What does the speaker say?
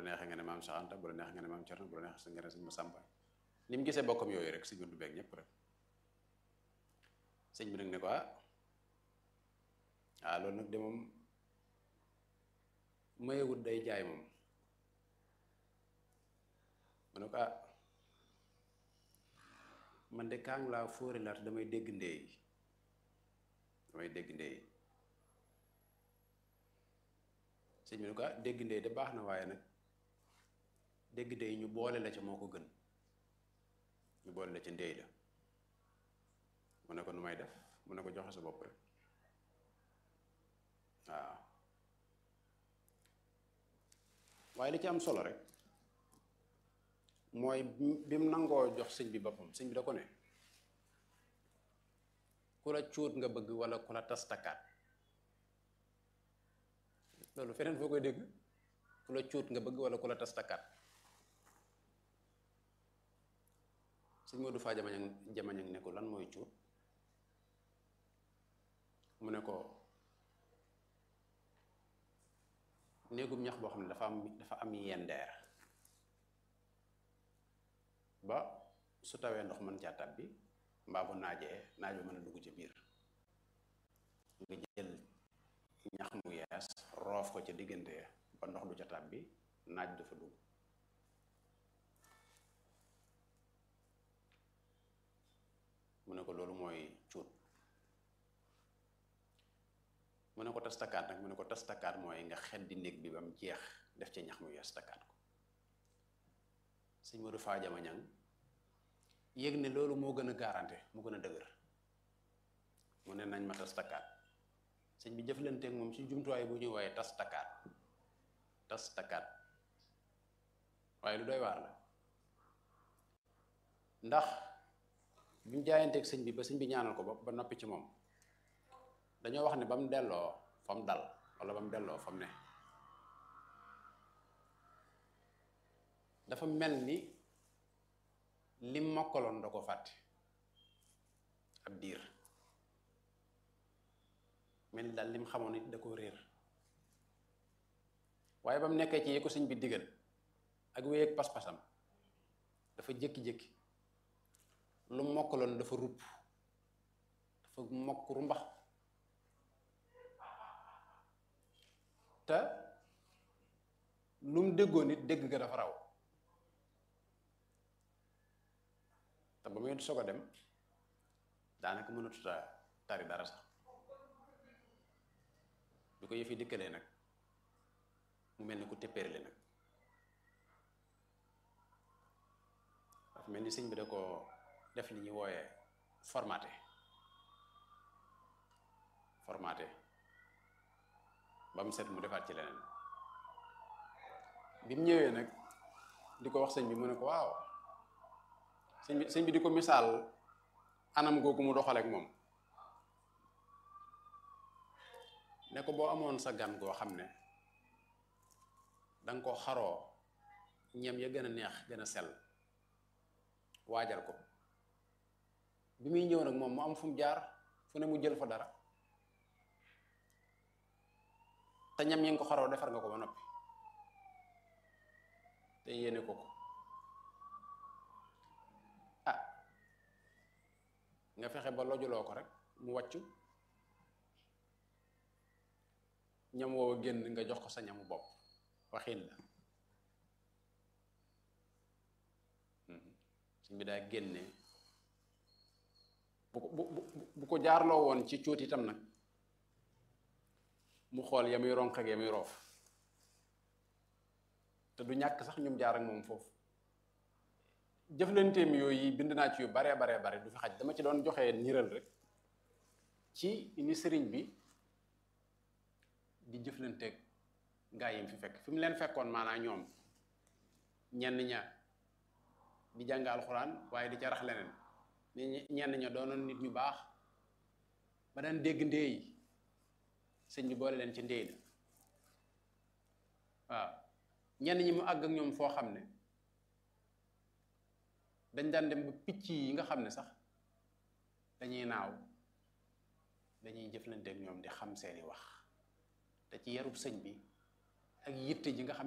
neexee nga ne maam Cheikh Anta bu la neexee nga ne maam Thierno bu la neexee nga ne sëñ Massamba ni mu gisee bokkam yooyu rek sëñ Modou beeg ñëpp rek sëñ bi nag ne ko ah ah loolu nag de moom mayewut day jaay moom mu ne ko ah man de kaang laa fóori laat damay dégg ndeey damay dégg ndeey sëñ bi ne ko ah dégg ndey de baax na waaye nag dégg ndey ñu boole la ca moo ko gën ñu boole la ca ndey la mu ne ko nu may def mu ne ko joxe sa bopp rek waaw waaye li ci am solo rek mooy bi mu nangoo jox sëñ bi boppam sëñ bi da ko ne ku la cuut nga bëgg wala ku la tas takkaat loolu feneen foo koy dégg ku la cuut nga bëgg wala ku la tas takkaat sëñ Modou Fa jamañang jamañang ne ko lan mooy cuut mu ne ko néegum ñax boo xam ne dafa am dafa am yendeer ba su tawee ndox mën caa tab bi mbaa bu naajee naaj bi mën a dugg ci biir nga jël ñax mu yees roof ko ca diggante ba ndox du ca tab bi naaj dafa dugg mu ne ko loolu mooy cuut mu ne ko tas takkaat nag mu ne ko tas takkaat mooy nga xeddi néeg bi ba mu jeex def ca ñax mu yees takkaat ko sëñ Modou Fa jama ñang yëg ne loolu moo gën a garanté mu gën a dëgër mu ne nañ ma tas takkaat sëñ bi jëflanteeg moom ci jumtuwaay bu ñuy wooye tas takkaat tas takkaat waaye lu doy waar la ndax bi mu jaayanteeg sëñ bi ba sëñ bi ñaanal ko ba ba noppi ci moom dañoo wax ne ba mu delloo fa mu dal wala ba mu delloo fa mu ne dafa mel ni lim mokkaloon da ko fàtte ab diir mel ni daal lim xamoon it da ko réer waaye ba mu nekkee ci yi ko sëñ bi digal ak wéy ak pas-pasam dafa jékki-jékki lu mokkaloon dafa rupp dafa mokk rumbax te lu mu déggoon nit dégg nga dafa raw te ba muy soog a dem daanaka mënatuta tari dara sax bi ko yëf yi dikkalee nag mu mel ni ku téppéerle nag dafa mel ni sëñ bi da ko def li ñuy wooyee formaté formaté ba mu set mu defaat ci leneen bi mu ñëwee nag di ko wax sëñ bi mu ne ko waaw sëñ bi sëñ bi di ko misaal anam googu mu doxaleek moom ne ko boo amoon sa gan goo xam ne danga ko xaroo ñam ya gën a neex gën a sell waajal ko bi muy ñëw nag moom mu am fu mu jaar fu ne mu jël fa dara te ñam yi nga ko xaroo defar nga ko ba noppi te yéene ko ko ah nga fexe ba lojuloo ko rek mu wàccu ñam woowa génn nga jox ko sa ñamu bopp waxin la suñ bi daa génne bu ko bu bu ko jaarloo woon ci cuut itam nag mu xool ya muy ronq ak ya muy roof te du ñàkk sax ñum jaar ak moom foofu jëflanteem yooyu bind naa ci yu baree baree bare du fi xaj dama ci doon joxe niral rek ci ni sëriñ bi di jëflanteeg gaa yi mu fi fekk fi mu leen fekkoon maanaa ñoom ñenn ña di jàng alxuraan waaye di ca rax leneen ni ñenn ña doonoon nit ñu baax ba daan dégg ndéey sëñ bi boole leen ci ndéey la waaw ñenn ñi mu àgg ak ñoom foo xam ne dañ daan dem ba picc yi nga xam ne sax dañuy naaw dañuy jëflanteeg ñoom di xam seeni wax te ci yarub sëñ bi ak yitte ji nga xam